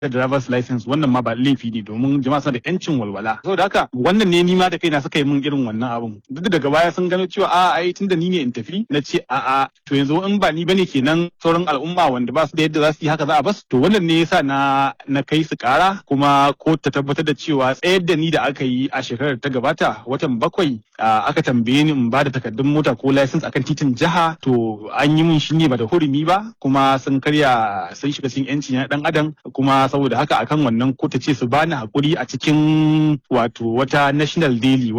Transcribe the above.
da driver's license wannan ma ba laifi ne domin jama'a suna da yancin walwala saboda haka wannan ne ni ma da kaina suka yi min irin wannan abun duk da daga baya sun gano cewa a ai tunda ni ne in tafi na ce a a to yanzu in ba ni bane kenan sauran al'umma wanda ba su da yadda za su yi haka za a bas to wannan ne yasa na na kai su kara kuma ko ta tabbatar da cewa tsayar da ni da aka yi a shekarar ta gabata watan bakwai aka tambaye ni in ba da takardun mota ko license akan titin jiha to an yi min shi ne ba da hurumi ba kuma sun karya sun shiga cikin yanci na dan adam kuma saboda haka akan wannan ko ta ce su bani hakuri a cikin wato wata national daily